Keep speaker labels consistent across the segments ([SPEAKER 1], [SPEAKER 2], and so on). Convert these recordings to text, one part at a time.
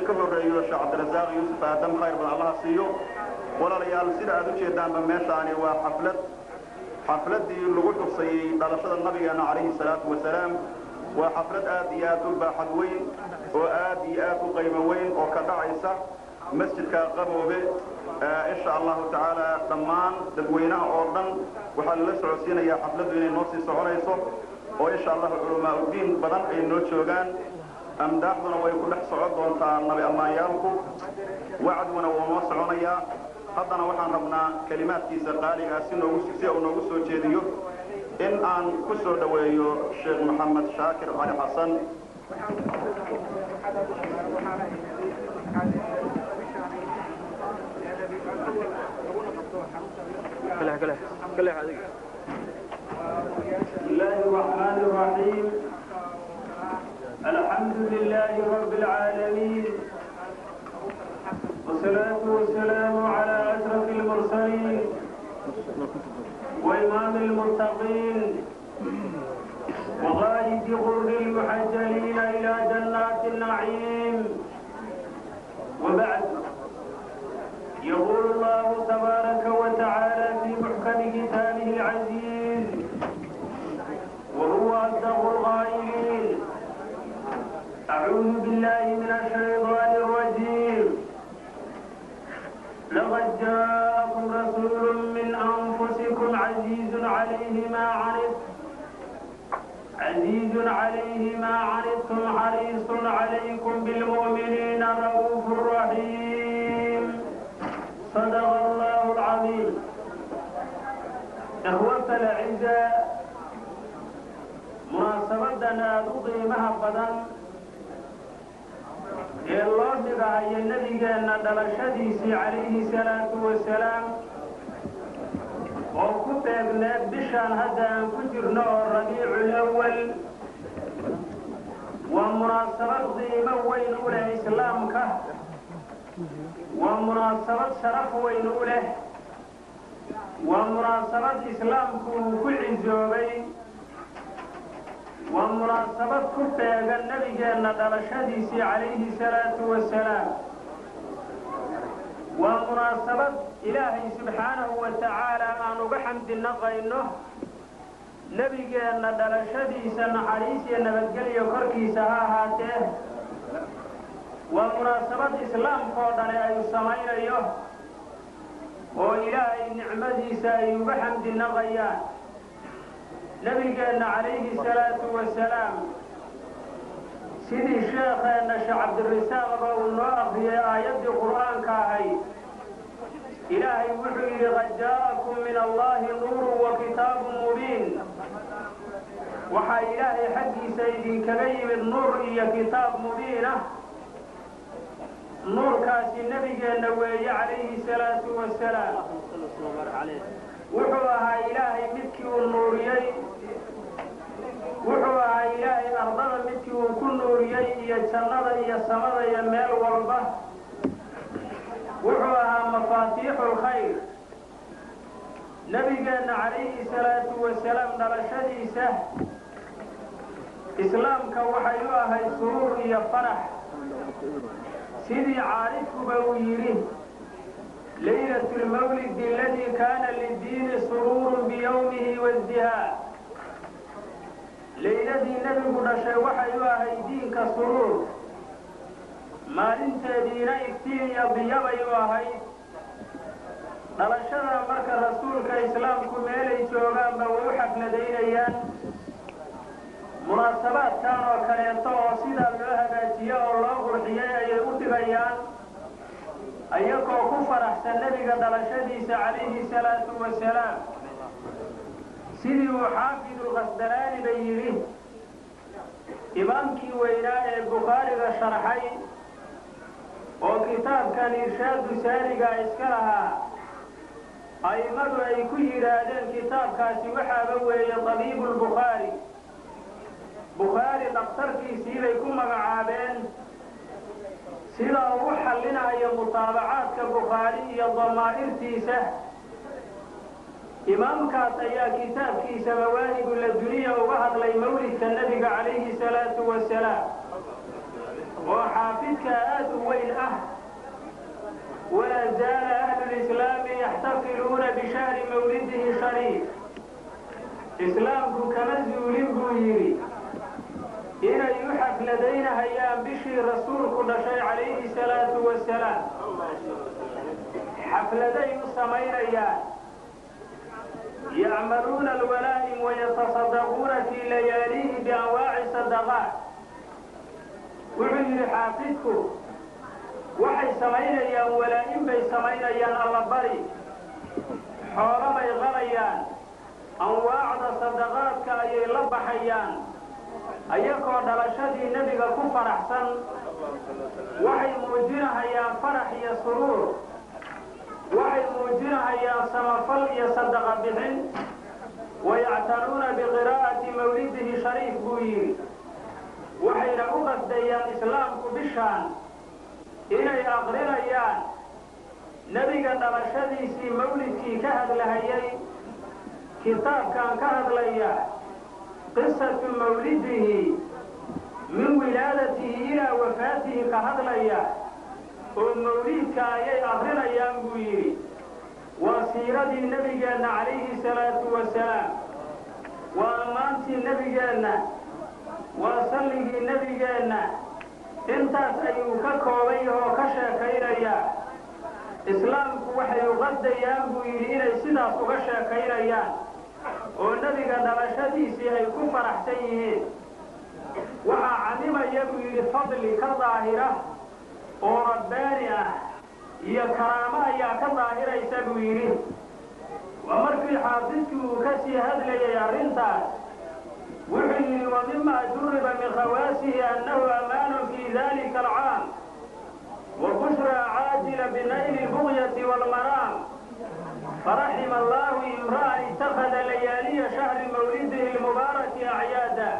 [SPEAKER 1] ka horreeyo sheekh cabdirasaaq yuusuf aadam khayr badan allaha siiyo walaalayaal sida aad u jeedaanba meeshaani waa xaflad xafladdii lagu xusayey dhalashada nabigeenna calayhi salaatu wasalaam waa xaflad aad iyo aad u baaxad weyn oo aad iyo aad u qaymo weyn oo ka dhacaysa masjidka qaboobe insha allahu tacaala dhammaan dadweynaha oo dhan waxaa lala socodsiinayaa xafladdu inay noo sii soconayso oo insha allahu culamaa udiin badan ay noo joogaan amdaaxduna way ku dhex socon doontaa nabi ammaanyaalku wacduna wuu noo soconayaa haddana waxaan rabnaa kelimaadkiisa qaaligaa si noogu si uu noogu soo jeediyo in aan ku soo dhoweeyo sheekh maxamed shaakir cali xasan
[SPEAKER 2] بسم الله الرحمن الرحيم الحمد لله رب العالمين والصلاة والسلام على أشرف المرسلين وإمام المتقين وغائب غر المحجلين إلى جنات النعيم وبعد يقول الله تبارك وتعالى في محكم كتابه العزيز وهو أصدق القائلين أعوذ بالله من الشيطان الرجيم لقد جاءكم رسول من أنفسكم عزيز عليه ما عنتم عزيز عليه ما عنتم حريص عليكم بالمؤمنين رؤوف رحيم صدق الله العظيم إخوة الأعزاء munaasabadan aada u qiimaha badan ee loo dhigahayo nebigeenna dhalashadiisii calayhi salaatu wasalaam oo ku beegneed bishaan hadda aan ku jirno oo rabiicul awal waa munaasabad qiimo weyn u leh islaamka waa munaasabad sharaf weyn u leh waa munaasabad islaamku uu ku cisoobay waa munaasabad ku beegan nebigeenna dhalashadiisii calayhi salaatu wasalaam waa munaasabad ilaahay subxaanahu wa tacaala aan uga xamdi naqayno nebigeenna dhalashadiisa naxariis iyo nabadgelyo korkiisa ha ahaatee waa munaasabad islaamkoo dhani ay samaynayo oo ilaahay nicmadiisa ay uga xamdi naqayaan nabigeenna calayhi salaatu wasalaam sidii sheekheenna sheekh cabdirasaaqba uu noo akriyay aayaddii qur'aanka ahayd ilaahay wuxuu yidhi qad jaa'akum min allahi nuurun wa kitaabun mubiin waxaa ilaahay xaggiisa idinkaga yimid nuur iyo kitaab mubiinah nuurkaasi nebigeenna weeye calayhi salaatu wasalaam wuxuu ahaa ilaahay midkii uu nuuriyey wuxuu ahaa ilaahay ardada midkii uu ku nuuriyey iyo jannada iyo samada iyo meel walba wuxuu ahaa mafaatiixu lkhayr nebigeenna calayhi salaatu wasalaam dhalashadiisa islaamka waxay u ahayd suruur iyo farax sidii caarifkuba uu yidhi ليلة المولد الذي كان للدين سرور بيومه وازدهاء ليلدii nebigu dhashay waxay u ahay diinka suruur maalinteediina iftiin iyo biyabay u ahayd dhalashada marka rasuulka islaamku meelay joogaanba way u xafladaynayaan munaasabaadkan oo kaleeto oo sidaa loo hagaajiyo oo loo qurxiyay ayay u dhigayaan ayagoo ku faraxsan nebiga dhalashadiisa calayhi salaatu wasalaam sidii uu xaafidulkhasdalaani ba yidhi imaamkii weynaa ee bukhaariga sharxay oo kitaabkan irshaadu saariga iska lahaa a'immadu ay ku yidhaahdeen kitaabkaasi waxaaba weeye tabiibulbukhaari bukhaari dhakhtarkiisiibay ku magacaabeen sida uu xallinayo mutaabacaadka bukhaari iyo damaa'irtiisa imaamkaas ayaa kitaabkiisa mawaahibu la duniya uga hadlay mawlidka nebiga calayhi salaatu wasalaam oo xaafidka aad u weyn ah walaa zaala ahlu lislaami yaxtafiluuna bishahri mawlidihi shariif islaamku kama zuulin buu yidhi inay u xafladaynahayaan bishii rasuulku dhashay calayhi salaatu wasalaam xafladay u samaynayaan yacmaluuna alwalaa'im wayatasaddaquuna fii layaalihi bianwaaci sadaqaat wuxuu yidhi xaafidku waxay samaynayaan walaa'in bay samaynayaan allabari xoolo bay qalayaan anwaacda sadaqaadka ayay la baxayaan ayagoo dhalashadii nebiga ku faraxsan waxay muujinahayaan farax iyo suruur waxay muujinahayaan samafal iyo sadaqa bixin wayactanuuna biqiraa'ati mawlidihi shariif buu yidhi waxayna u qasdayaan islaamku bishaan inay aqrinayaan nebiga dhalashadiisii mawlidkii ka hadlahayay kitaabkan ka hadlaya qisatu mawlidihi min wilaadatihi ilaa wafaatihi ka hadlaya oo mawliidka ayay akrinayaan buu yidhi waa siiradii nebigeenna calayhi salaatu wasalaam waa ammaantii nebigeenna waa salligii nebigeenna intaas ayuu ka kooban yahoo ka sheekaynayaa islaamku waxay uqasdayaan buu yidhi inay sidaas uga sheekaynayaan oo nebiga dhalashadiisii ay ku faraxsan yihiin waxaa camimaya buu yidhi fadli ka daahira oo rabbaani ah iyo karaamo ayaa ka daahiraysa buu yidhi waa markii xaafidkii uu ka sii hadlayay arrintaas wuxuu yidhi wa mima juriba min khawaasihi annahu amaanun fii dalika alcaam wa bushraa caajila binayli lbugyati waalmaraam faraxima allahu imra'an ittakhada layaaliya shahri mawlidihi lmubaaraki acyaada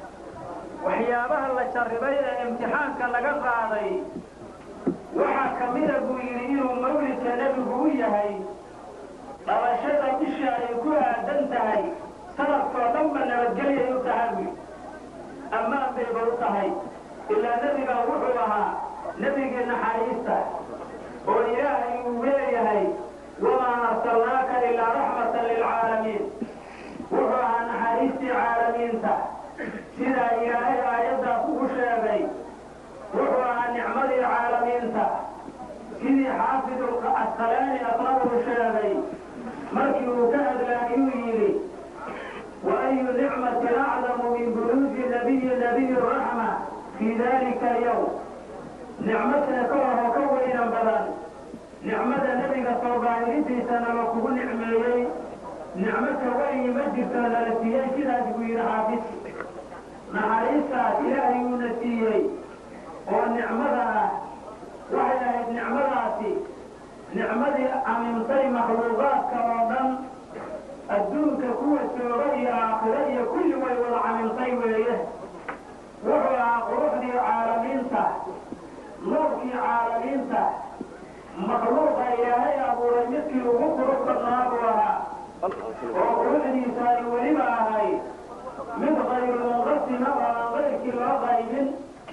[SPEAKER 2] waxyaabaha la jarribay ee imtixaanka laga qaaday waxaa ka mida buu yidhi inuu mawlidka nebigu u yahay dhalashada bisha ay ku aadan tahay sanadkoo dhanba nabadgelyay u tahay buy ammaan bayba u tahay ilaa nebigan wuxuu ahaa nebigii naxariista oo ilaahay uu leeyahay wamaa arsalnaaka ilaa raxmatan lilcaalamiin wuxuu ahaa naxariistii caalamiinta sidaa ilaahay aayaddaas ugu sheegay wuxuu ahaa nicmadii caalamiinta sidii xaafidu asqalaani asna uu sheegay markii uu ka hadlaayuu yidhi wa ayu nicmatin acdamu min buluuji nabiyi nabiyi raxma fii dalika alyawm nicmatna ka ahoo ka weynan badan nicmada nebiga soo baahirintiisa nala kugu nicmeeyey nicmo ka weyni ma jirto nala siiyey sidaas buu yidhi xaafid naxariistaas ilaahay uuna siiyey oo nicmada ah waxay ahayd nicmadaasi nicmadii amintay makhluuqaadka oo dhan adduunka kuwa jooga iyo aakhiro iyo kulli way wada camintay weeye wuxuu ahaa quruxdii caalamiinta nuurkii caalamiinta makhluuqa ilaahay abuuray midkii ugu qurux badnaa buu ahaa oo quruxdiisa ay weliba ahayd mid qayrulmunqasima oo aan qayrkii loo qaybin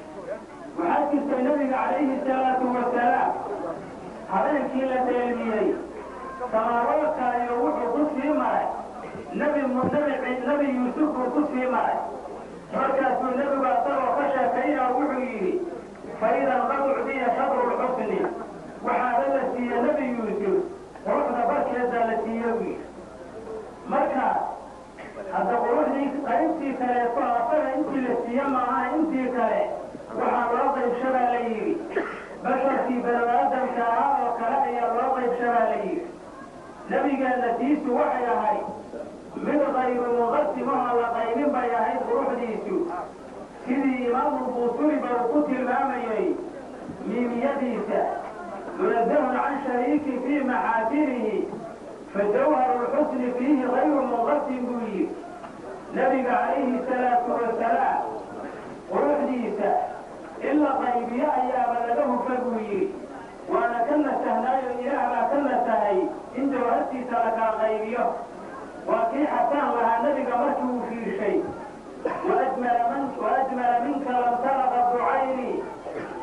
[SPEAKER 2] waxaa jirtay nebiga calayhi salaatu wasalaam habeenkii la dheelmiyey samaawaadka iyo wuxuu ku sii maray nebi nebi yuusuf buu ku sii maray markaasuu nebigu asagoo ka sheekaynaa wuxuu yidhi faidan qad ucdiya shadru lxusni waxaaba la siiye nebi yuusuf quruxda barkeedaa la siiye uu yidhi marka hadda quruxdii qaybtii kaleeto asaga intii la siiye maaha intii kale waxaa loo qaybshabaa la yidhi basharkii banu aadamka ahaa oo kale ayaa loo qaybshabaa la yidhi nebigeenna tiisu waxay ahayd mid qayru munqasimahoo la qaybin bay ahayd quruxdiisu sidii imaamu buusuriba uu ku tilmaamayey miimiyadiisa munazahun can shariiki fii maxaasinihi fajawharu lxusni fiihi kayru munqasim buu yidhi nebiga calayhi salaatu wasalaam quruxdiisa in la qaybiyo ayaaba laga hufa buu yidhi waana ka nasahnaayo ilaah baa ka nasahay in jawhartiisa la kala qaybiyo waa kii xasaan lahaa nebiga markii uu fiirshay waajmala minka lam tara qadu cayni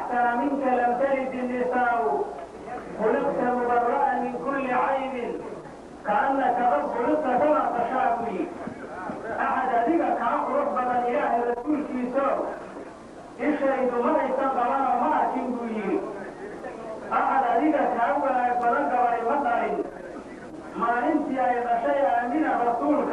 [SPEAKER 2] أحسن منك لم تلد النساء خلقت مبرأ من كل عيب كأنك قد خلقت كما تشاء أحد أديك كأقرب بدن إله رسول كيسو إشهد ما يستقبل وما أتنبوي أحد أديك كأول بدن قبل مطر ما أنت أيضا شيء من رسولك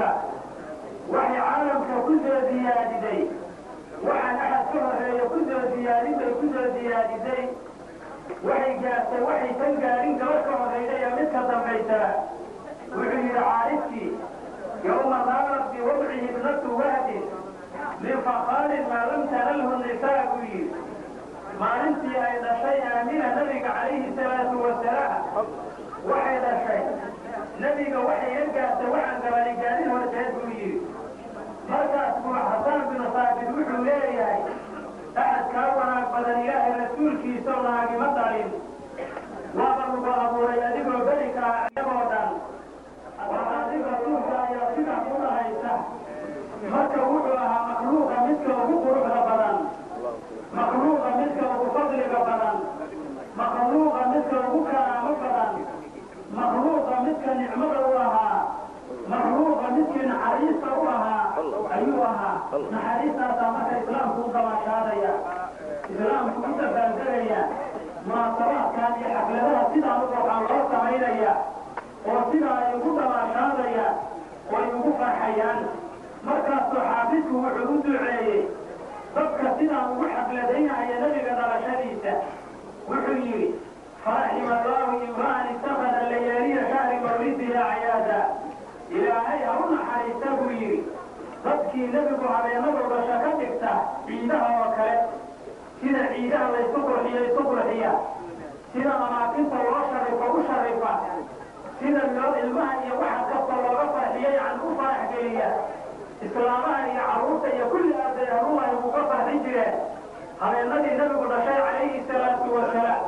[SPEAKER 2] وحي عالمك كل زيادتي waxaan axad ka horeeya ku soo diyaarinbay ku soo diyaadisay waxay gaartay waxay tan gaarin gaba ka horeyda ee mid ka dambaysaa wuxuu yidhi caarifkii yowma naarat biwadcihi ibnatu wahdin min fakaarin maa lam tanalhu nisaa buu yidhi maalintii ay dhashay aamina nabiga calayhi salaatu wasalaam waxay dhashay nebiga waxay la gaartay waxaan gabani gaarin horteed buu yidhi markaas buu xasaan binu saabit wuxuu leeyahay axad kaa wanaag badan ilaahay rasuulkiisao naagima dhalin waaba lagu abuuray adigoo berikaa iyagoo dhan waa adig rasuulka ayaa sidaa ku dhahaysa marka wuxuu ahaa makhluuqa midka ugu quruxda badan makhluuqa midka ugu fadliga badan makhluuqa midka ugu karaamo badan makhluuqa midka nicmada u ahaa makhluuqa midkii naxariista u ahaa ayuu ahaa naxariistaasaa marka islaamku u dabaashaadaya islaamku u dabaaldegaya munaasabaadkan iyo xafladaha sidaan u waxaan loo samaynaya oo sidaa ay ugu dabaashaadaya oo ay ugu farxayaan markaasuu xaafidku wuxuu u duceeyey dadka sidaan ugu xafladaynaya nebiga dhalashadiisa wuxuu yidhi faraxima allaahu imra'an ittakhada layaaliya shahri mawlidihi acyaada ilaahay ha u naxariista buu yidhi dadkii nebigu habeenadu dhasho ka dhigta ciidaha oo kale sida ciidaha laysu qurxiyo isu qurxiya sida amaakinta loo sharifo u sharifa sida loo ilmaha iyo waxa kasta looga farxiyo yani u farax geliya islaamaha iyo carruurta iyo kulli arday haruuhay uga farxin jireen habeenadii nebigu dhashay calayhi salaatu wasalaam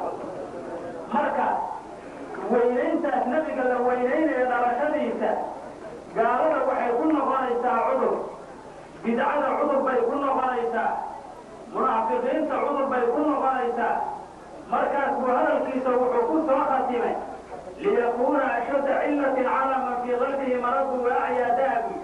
[SPEAKER 2] marka weynayntaas nebiga la weynaynayo dhalashadiisa gaalada waxay ku noqonaysaa cudur bidcada cudur bay ku noqonaysaa munaafiqiinta cudur bay ku noqonaysaa markaas buu hadalkiisa wuxuu ku soo khatimay liyakuuna ashadda cillatin cala man fii qalbihi maradu waacyadaabi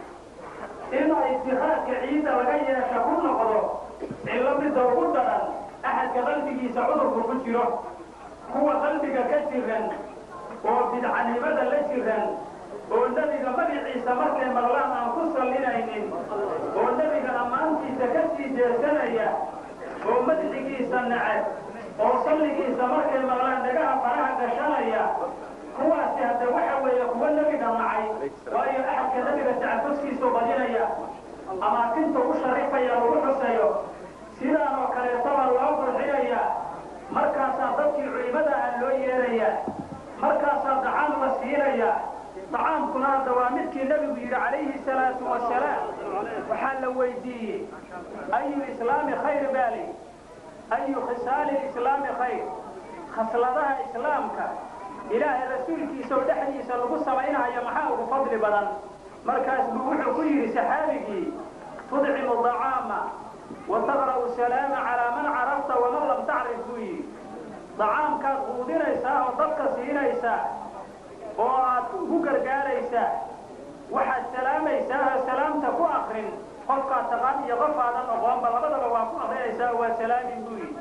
[SPEAKER 2] in itikaadka ciidda laga yeesha ku noqdo cillo midda ugu daran axadka qalbigiisa cudurku ku jiro kuwa qalbiga ka jiran oo bidcanimada la jiran oo nebiga magaciisa markay maqlaan aan ku sallinaynin oo nebiga ammaantiisa ka sii jeesanaya oo madxigiisa nacab oo salligiisa markay maqlaan dhagaha faraha gashanaya kuwaasi hadda waxa weeye kuwa nebiga nacay waayo axadka nebiga tacafuskiisu badinaya amaakinta u sharifaya lagu xusayo sidaan oo kaleetaba loo qurxinaya markaasaa dadkii culimada ah loo yeeraya markaasaa dacaam la siinaya dacaamkuna hadda waa midkii nebigu yidhi calayhi salaatu wasalaam waxaa la weydiiyey ayu islaami khayr baali ayu khisaali islaami khayr khasladaha islaamka ilaahay rasuulkiisa oo dhexdiisa lagu samaynayo maxaa ugu fadli badan markaas buu wuxuu ku yidhi saxaabigii tudcimu dacaama wa taqra'u salaama calaa man carafta waman lam tacrif buu yidhi dacaamkaad quudinaysaa oo dadka siinaysaa oo aad ugu gargaaraysaa waxaad salaamaysaa oo salaamta ku akrin qofkaad taqaan iyo qof aadan oqoonba labadaba waa ku akrinaysaa waa salaamin buu yidhi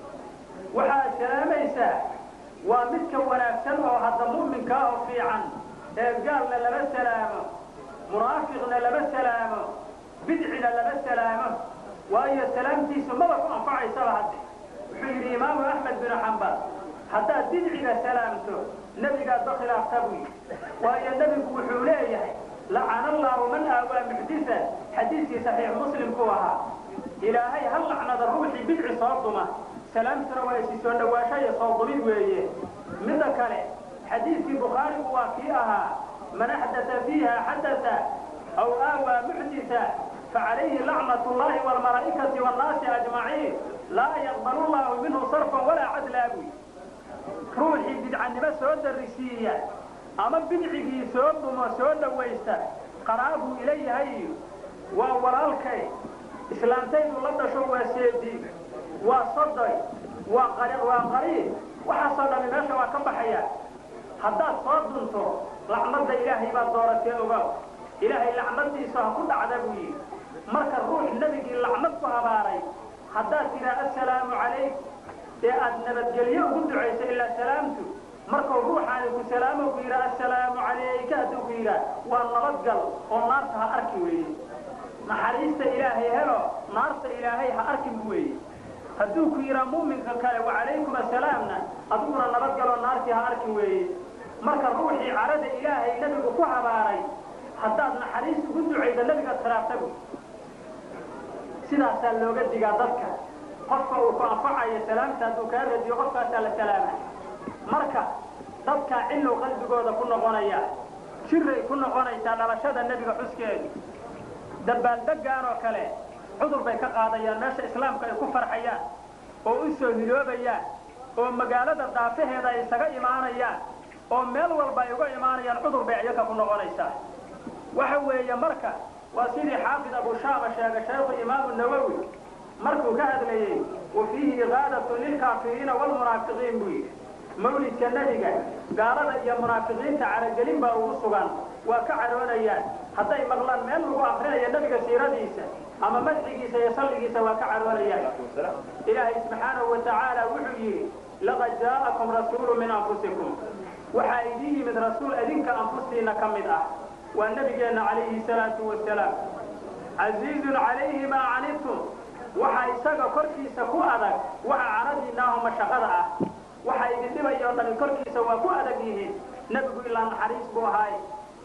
[SPEAKER 2] waxaad salaamaysaa waa midka wanaagsan oo hadda mu'minka oo fiican ee gaalna lama salaamo munaafiqna lama salaamo bidcina lama salaamo waayo salaamtiisu maba ku anfacaysaba hadde wuxuu yidhi imaamu axmed binu xambal haddaad bidciga salaamto nebigaad ba khilaafta buu yidhi waayo nebigu wuxuu leeyahay lacana allaahu man aawaa muxdisan xadiiskii saxiix muslimku ahaa ilaahay hal lacnada ruuxii bidci soo duma salaamtuna waa isi soo dhawaasho iyo soo dumid weeye midda kale xadiiskii bukhaarigu waa kii ahaa man axdata fiiha xadata aw aawaa muxdisa facalayhi lacnat llahi waalmalaa'ikati waannaasi ajmaciin laa yaqbalu llahu minhu sarfan walaa cadlaa buy ruuxii bidcanimo soo darisiiya ama bidcigii soo dumo soo dhawaysta qaraabuu ila yahay iyo waa walaalkay islaantaydu la dhasho waa seedi waa sodoy waa qari waa qariib waxaasoo dhami meesha waa ka baxaya haddaad soo dunto lacnadda ilaahay baad dooratee ogaw ilaahay lacnadiisu ha ku dhacda buu yidhi marka ruux nebigii lacnad ku habaaray haddaad tidhaa assalaamu calayk ee aad nabadgelyo ugu ducayso ilaa salaamtu markuu ruuxaani ku salaamo ku yidhaa assalaamu calayka hadduu ku yidhaa waa nabadgal oo naarta ha arki weeye naxariista ilaahay helo naarta ilaahay ha arkin bu weeye hadduu ku yidhaa muuminka kale wacalaykum assalaamna adiguna nabadgaloo naartii ha arkin weeye marka ruuxii carada ilaahay nebigu ku habaaray haddaad naxariis ugu ducaydo nebiga khilaaftagu sidaasaa looga digaa dadka qofka uu ku anfacayo salaamta hadduu kaa radiyo qofkaasaa la salaama marka dadkaa cillow qalbigooda ku noqonaya jiray ku noqonaysaa dhalashada nebiga xuskeedu dabbaaldeggaan oo kale cudur bay ka qaadayaan meesha islaamka ay ku farxayaan oo u soo hiloobayaan oo magaalada daafaheeda ay isaga imaanayaan oo meel walba ay uga imaanayaan cudur bay iyaga ku noqonaysaa waxa weeye marka waa sidii xaafid abushaama sheegay shaykhu imaamu nawowi markuu ka hadlayey wa fiihi iqaadatun lilkaafiriina waalmunaafiqiin buu yidhi mawlidka nebiga gaalada iyo munaafiqiinta caragelin baa ugu sugan waa ka caroonayaan hadday maqlaan meel lagu akrinayo nebiga siiradiisa ama madxigiisa iyo salligiisa waa ka caroonayaan ilaahay subxaanahu wa tacaala wuxuu yidhi laqad jaa'akum rasuulu min anfusikum waxaa idin yimid rasuul idinka anfustiinna ka mid ah waa nebigeenna calayhi salaatu wasalaam casiizun calayhi maa canidtum waxaa isaga korkiisa ku adag waxa caradiinaaho mashaqada ah waxa idin dhibaya oo dhami korkiisa waa ku adag yihiin nebigu ilaa naxariis buu ahaay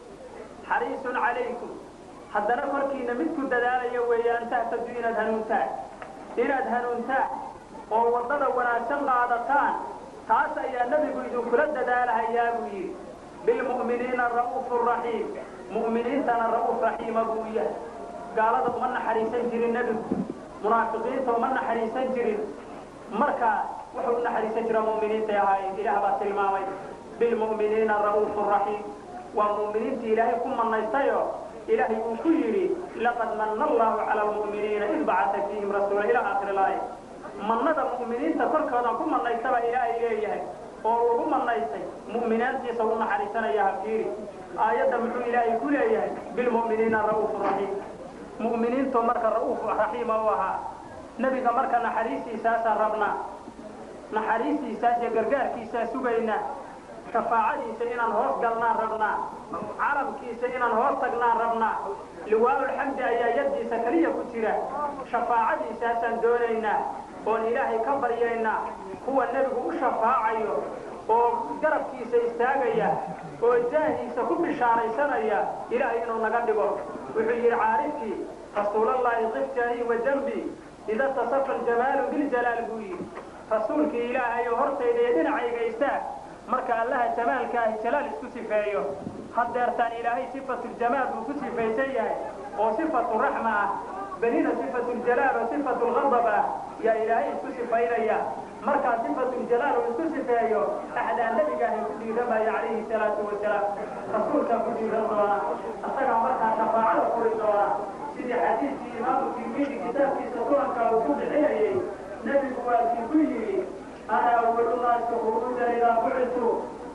[SPEAKER 2] xariisun calaykum haddana korkiina mid ku dadaalaya weeye an tahtadu inaad hanuuntaan inaad hanuuntaan oo waddada wanaagsan qaadataan taas ayaa nebigu idinkula dadaalahayaa buu yidhi bilmu'miniina ra'uufu raxiim mu'miniintana ra'uuf raxiima buu yahay gaalada uma naxariisan jirin nebigu munaafiqiinta uma naxariisan jirin marka wuxuu u naxariisan jira mu'miniintay ahaayeen ilaah baa tilmaamay bilmu'miniina ra'uufu raxiim waa mu'miniintii ilaahay ku mannaystayo ilaahay uu ku yidhi laqad manna allahu cala almu'miniina id bacata fiihim rasuula ilaa aakhiri laaya mannada mu'miniinta korkoodan ku mannaystaba ilaahay leeyahay oo lagu mannaystay mu'minaantiisa u naxariisanaya hafiiri aayadda muxuu ilaahay ku leeyahay bilmu'miniina ra'uufu raxiim mu'miniintu marka ra'uuf raxiima u ahaa nebiga marka naxariistiisaasaan rabnaa naxariistiisaas iyo gargaarkiisaa sugaynaa shafaacadiisa inaan hoos galnaan rabnaa carabkiisa inaan hoos tagnaan rabnaa liwaa'ulxamdi ayaa yaddiisa keliya ku jira shafaacadiisaasaan doonaynaa oon ilaahay ka baryaynaa kuwa nebigu u shafaacayo oo garabkiisa istaagaya oo jaahiisa ku bishaaraysanaya ilaahay inuu naga dhigo wuxuu yidhi caarifkii rasuulallaahi qiftanii wa jambii ida tasafa aljamaalu biljalaal buu yidhi rasuulkii ilaahayo hortayda iyo dhinacayga istaag marka allaha jamaalka ahi jalaal isku sifeeyo haddeertaan ilaahay sifatuljamaal buu ku sifaysan yahay oo sifatu raxma ah belina sifatuljalaal oo sifatulqadab ah yaa ilaahay isku sifaynaya markaa sifatuljalaal uu isku sifeeyo axdaa nebigaahay ku dhiiramaya calayhi salaatu wasalaam rasuulkaa ku dhiiran doona asagaa markaa shafaacada furi doona sidii xadiidkii imaamu tirmidi kitaabkiisa sulankaa uu ku bixinayey nebigu waa kii ku yidhi ana awalu naasi khuruujan idaa bucitu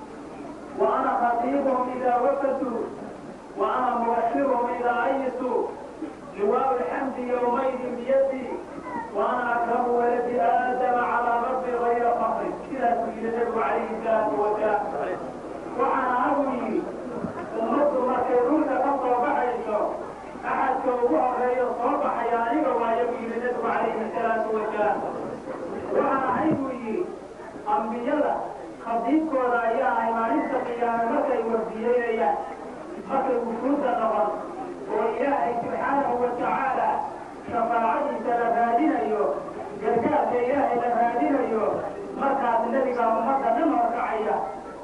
[SPEAKER 2] wa ana khatiibuhum idaa wafatu wa ana mubashiruhum idaa ayitu liwaau lxamdi yowmaydin biyadi wa ana akramu waladi aadama calaa rabbi gayra fakri sidaasuu yidhi nebigu calayhi salaatu wasalaam waxaan ahagu yidhi ummaddu markay dhulka ka soo baxayso axadka ugu horeeyo soo baxaya aniga waayo buu yidhi nebigu calayhi salaatu wasalaam waxaan ahay buu yidhi ambiyada khadiibkooda ayaa ahay maalinta qiyaame markay wardiyeynayaan markay wufuudda qaban oo ilaahay subxaanahu wa tacaala shafaacadiisa la raadinayo gargaarka ilaahay la raadinayo markaas nebigaa ummadda dhan horkacaya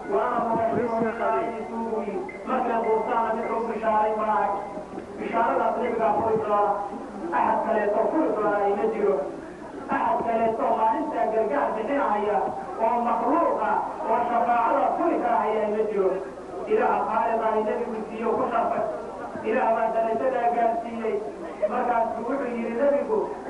[SPEAKER 2] waana mubashiruuyi markay quurtaana mid u bishaaray maahay bishaaradaas nebigaa furi doona axad kaleeto furi doona ayma jiro axad kaleeto maalintaa gargaar bixinahaya oo makruuqa oo shafaacada furi karahaya ma jiro ilaaha khaaliqahi nebigu siiyo ku sharfay ilaah baa darajadaa gaarsiiyey markaasuu wuxuu yidhi nebigu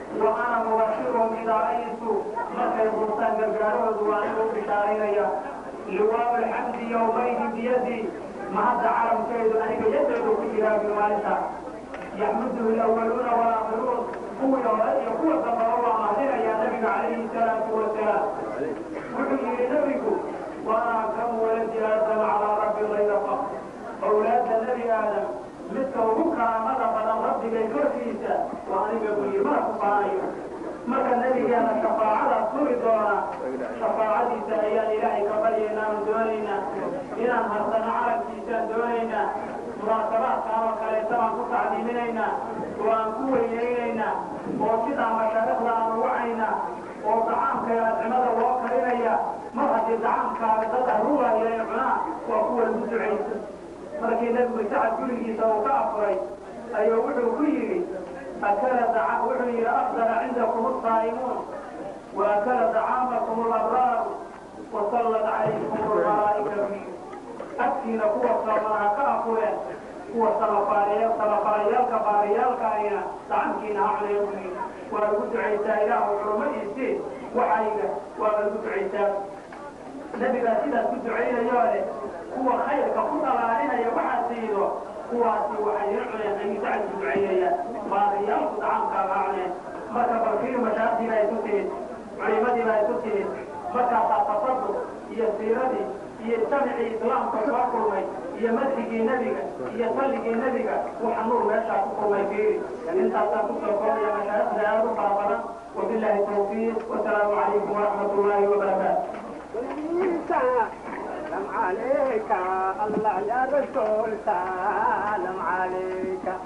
[SPEAKER 2] wa ana mubashirun idaa ra'aytu markay buurtaan gargaarahoodu waa anigu u bishaaraynaya liwaabu alxamdi yowmaydi biyadii mahadda calamkeedu aniga yadeedu ku jiraa bi maalinta yaxmuduhu alawaluuna walaakhiruun kuwii hore iyo kuwa dambaba waa mahadinayaa nabiga calayhi salaatu wasalaam wuxuu yidhi nabigu waana kam waladi aadam calaa rabbi gayra faq awlaadda nebi aadam midka ugu karaamada badan rabbigay korkiisa waa aniga buu yidhi mana ku faanayo marka nebigeena shafaacadaas suri doona shafaacadiisa ayaan ilaahay ka baryaynaanu doonaynaa inaan harsano calankiisaan doonaynaa munaasabaadkaan oo kaleeta baan ku tacdiiminaynaa oo aan ku weynaynaynaa oo sidaa mashaarikhda aan ugacaynaa oo dacaamka ee adcimada loo karinaya mar haddii dacaamkaaga dad ahruwaaya ee cunaa waa kuwa lagu ducaysa markii nebigu sacad gurigiisa uu ka afuray ayuu wuxuu ku yidhi akala wuxuu yidhi afdala cindakum asaa'imuun wa akala dacaamakum alabraaru wa sallat calaykum almalaa'ikatu agtiina kuwa soomanaha ka afureen kuwa salafalayaalka baariyaalka ayna dacankiina ha cuneen buu yidhi waa lagu ducaysaa ilaahu xurmadiisii waxayga waa lagu ducaysaa nebigaa sidaas ku ducaynayoo leh kuwa khayrka ku dhalaalinaya waxaa siido kuwaasi waxay ila cuneen ayuu sacad ku ducaynaya baariyaalku dacaamkaaga ha cuneen marka balfiir mashaaqdiiba ay ku timid culimadiiba ay ku timid markaasaa tafaduq iyo siiradii iyo jamicii islaamka soo kulmay iyo madxigii nebiga iyo salligii nebiga waxa nuur meeshaa ku kulmay fiiri intaasaan kusoo koobaya mashaaikhda aad u fara badan wabilaahi tawfiiq wasalaamu calaykum waraxmat ullaahi wabarakaatu
[SPEAKER 3] سلام عليك الله يا رسول سلام عليك